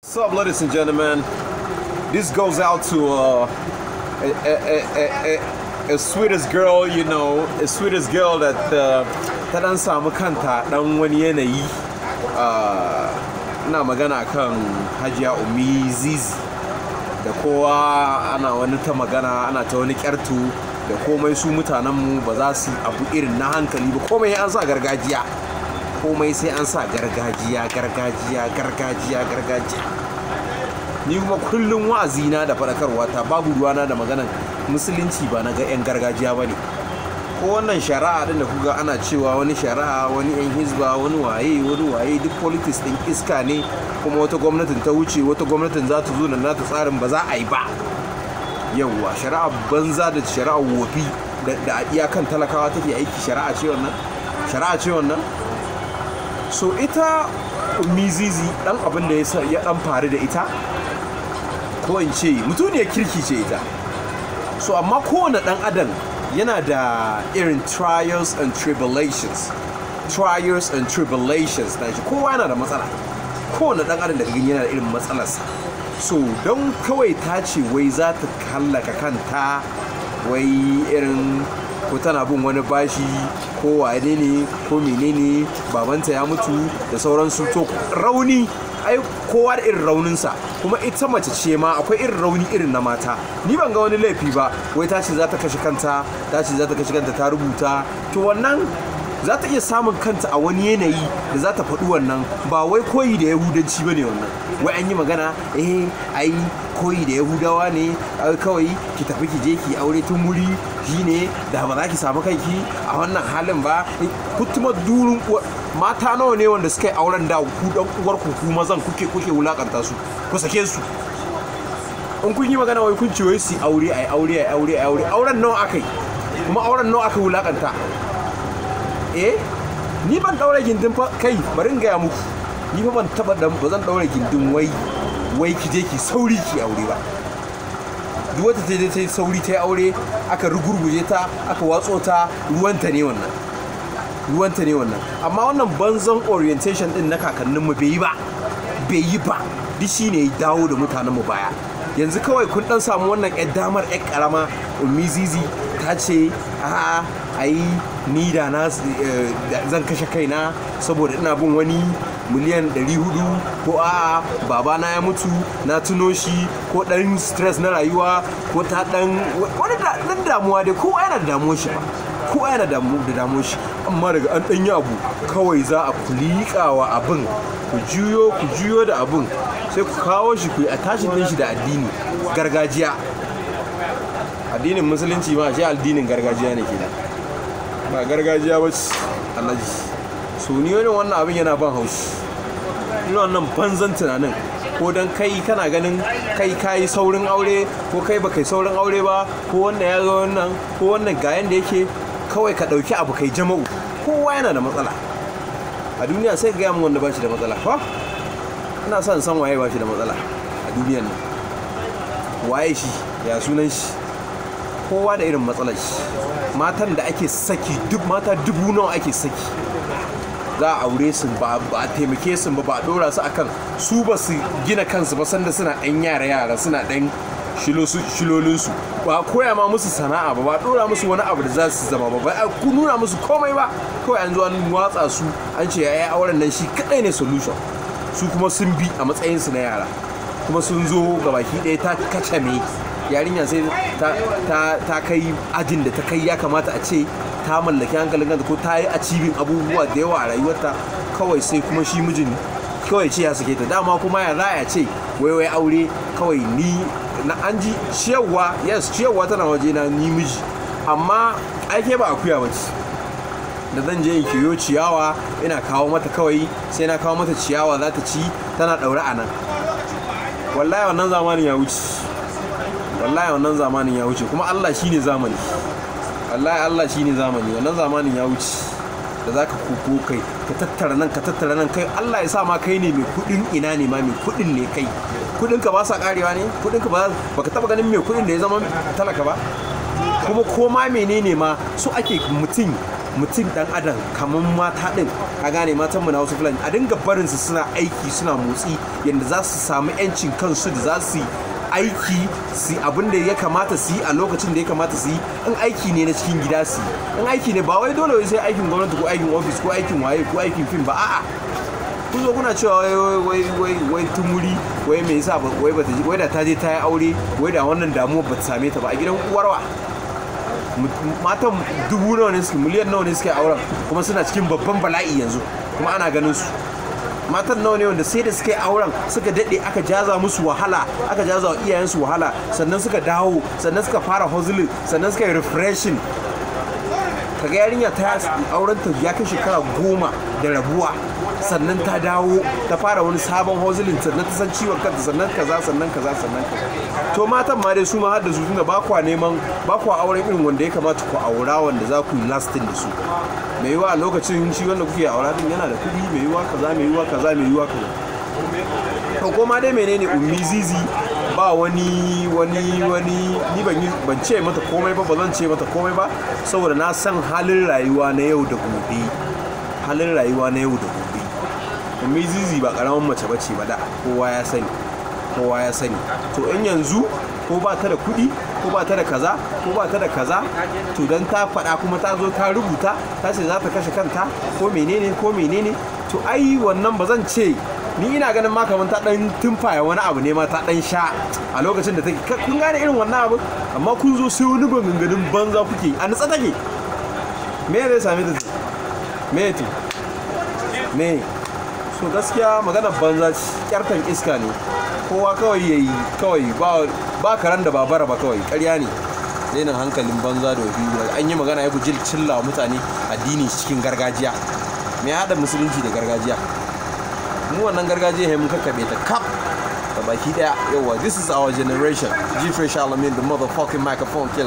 What's up, ladies and gentlemen? This goes out to uh, a, a, a, a, a sweetest girl, you know, a sweetest girl that uh, ta dan samu kanta dan wani yanayi. Uh, ina magana kan Hajiya Umi Zizi da kowa ana wani ta magana ana ta wani kyartu da komai su mutanenmu ba za su abu irin na hankali ba komai an sa gargajiya komai sai an sa gargajiya gargajiya gargajiya gargajiya ni kuma kullum wa'azina da faɗakarwa ta babu ruwana da maganan musulunci ba na ga 'yan gargajiya ba ne ko wannan shari'a din da kuga ana cewa wani shari'a wani 'yan hizba wani waye wani waye duk politics din iska ne kuma wata gwamnatin ta wuce wata gwamnatin za ta zo da nata tsarin ba za a yi ba yawwa shari'a banza da shari'a wofi da iyakan talakawa take aiki shari'a ce wannan shari'a ce wannan so ita mizizi dan abin da ya dan faru da ita ko in ce mutuniyar kirki ce ita so amma kowane dan adam yana da irin trials and tribulations trials and tribulations na shi kowa yana da matsala kowane dan adam da gani yana da irin matsalarsa so don kawai ta ce wai za ta hallaka kanta wai irin ko tana bin wani bashi ko wane ne ko menene babanta ya mutu da sauransu to rauni ai kowa da irin rauninsa kuma ita mace ce ma akwai irin rauni irin na mata ni ban ga wani laifi ba wai ta ce za ta kashe kanta ta ce za ta kashe kanta ta rubuta to wannan za ta iya samun kanta a wani yanayi da za ta faɗi wannan ba wai koyi da yahudanci ba ne wannan wai an yi magana eh ai koyi da yahudawa ne kawai ki tafi ki je ki aure tun wuri shine da ba za ki samu kanki a wannan halin ba kutuma durun mata nawa ne wanda suka yi auren da ku dan uwar ku ku mazan kuke kuke wulakanta su ku sake su in kun yi magana wai kun ce wai su aure ai aure ai aure ai aure auren nawa akai kuma auren nawa aka wulakanta eh ni ban daure gindin fa kai bari in gaya muku ni fa ban taba da ba zan daure gindin wai wai ki je ki sauri ki aure ba duk wata ta je ta yi sauri ta yi aure aka rugurguje ta aka watso ta ruwanta ne wannan ruwanta ne wannan amma wannan banzan orientation din na kakanninmu bai yi ba bai yi ba duk shi ne ya dawo da mutanenmu baya yanzu kawai kun dan samu wannan yan damar yan karama ummi zizi ta ce a ai ni da na zan kashe kaina saboda ina bin wani miliyan 400 ko a babana ya mutu na tuno shi ko dan stress na rayuwa ko ta dan wani dan damuwa dai kowa yana da damuwar shi ba kowa yana da damuwar shi amma daga an danyi abu kawai za a kulikawa abin ku juyo ku juyo da abin sai ku kawo shi ku yi attachin din shi da addini gargajiya addinin musulunci ma shi addinin gargajiya ne kenan ba gargajiya ba annaji so ni wani wannan abin yana ban haushi ina wannan banzan tunanin ko dan kai kana ganin kai kayi saurin aure ko kai baka yi saurin aure ba ko wannan ya ga wannan ko wannan ga yanda yake kawai ka dauki abu kai jama'u kowa yana da matsala a duniya sai ga mun wanda ba shi da matsala fa ina son san waye ba shi da matsala a duniyan nan waye shi ya sunan shi kowa da irin matsalar shi matan da ake saki duk mata dubu nawa ake saki za a aure su ba a taimake su ba ba a dora su akan su ba su gina kansu ba sanda suna ɗan yara yara suna ɗan shilolinsu ba a koya ma musu sana'a ba ba a dora musu wani abu da za su zama ba ba a nuna musu komai ba kawai an zo an watsa su an ce ya auren nan shi kaɗai ne solution su kuma sun bi a matsayinsu na yara kuma sun zo ga baki ɗaya ta kacame yarinya sai ta kai ajin da ta kai ya kamata a ce ta mallaki hankalin kanta ko ta yi a cibin abubuwa da yawa a rayuwarta kawai sai kuma shi mijin kawai ce ya sake ta dama kuma ya za a ce wai wai aure kawai ni na an ji ciyarwa yes ciyarwa tana waje na ni miji amma aike ba akuya ba ce da zan je in kiyo ciyawa ina kawo mata kawai sai na kawo mata ciyawa za ta ci tana ɗaure a nan wallahi wannan zamanin ya wuce wallahi wannan zamanin ya wuce kuma Allah shine zamani wallahi Allah shine zamani wannan zamanin ya wuce da zaka koko kai ka tattara nan ka tattara nan kai Allah ya sa ma kai ne mai kudin ina ne ma mai kudin ne kai kudin ka ba sa karewa ne kudin ka ba baka taba ganin mai kudin da ya zama talaka ba kuma ko ma menene ma so ake mutum mutum dan adam kamar mata din a gane matan mu na wasu fulani a dinga barin su suna aiki suna motsi yadda za su samu yancin kansu da za su yi aiki su abin da ya kamata su yi a lokacin da ya kamata su yi in aiki ne na cikin gida su yi in aiki ne ba wai dole wai sai aikin gwamnati ko aikin ofis ko aikin waye ko aikin fim ba a'a kun zo kuna cewa wai wai wai wai tumuri wai me yasa wai bata wai da ta je ta yi aure wai da wannan damuwa bata same ta ba a gidan uwarwa matan dubu nawa ne suke miliyan nawa ne suke auren kuma suna cikin babban bala'i yanzu kuma ana ganin su matan nawa ne wanda sai da suka yi auren suka daɗe aka jaza musu wahala aka jaza wa iyayensu wahala sannan suka dawo sannan suka fara hustling sannan suka yi refreshing kaga yarinya ta auren ta ya kai shekara goma da rabuwa sannan ta dawo ta fara wani sabon hustling sannan ta san ciwon kanta sannan kaza sannan kaza sannan kaza to matan ma dai su ma har da su tunda ba kwa neman ba kwa auren irin wanda ya kamata ku aura wanda za ku yi lasting da su mai yiwa a lokacin shi wanda kuke aura din yana da kuɗi mai yiwa kaza mai yiwa kaza mai yiwa kaza to koma dai menene ummi zizi ba wani wani wani ni ban yi ban ce mata komai ba ba zan ce mata komai ba saboda na san halin rayuwa na yau da gobe halin rayuwa na yau da gobe ummi zizi ba karamin mace bace ba da kowa ya sani kowa ya sani to in yanzu ko ba ta da kuɗi ko ba ta da kaza ko ba ta da kaza to dan ta faɗa kuma ta zo ta rubuta ta ce za ta kashe kanta ko menene ko menene to ai wannan ba zan ce ni ina ganin ma kamar ta dan tumfaya wani abu ne ma ta dan sha a lokacin da take kun gane irin wannan abu amma kun zo sai wani maganganun banza kuke a nutsa take me zai same ta me to me so gaskiya maganar banza kyartan iska ne kowa kawai yayi kawai ba ba karan da babara ba kawai ƙarya ne dainin hankalin banza da wabi an yi magana ya guji cilla mutane addini cikin gargajiya me ya haɗa musulunci da gargajiya mu wannan gargajiya ya mun kakkaɓe ta kap da baki daya yawa this is our generation g fresh alamin the motherfucking microphone killer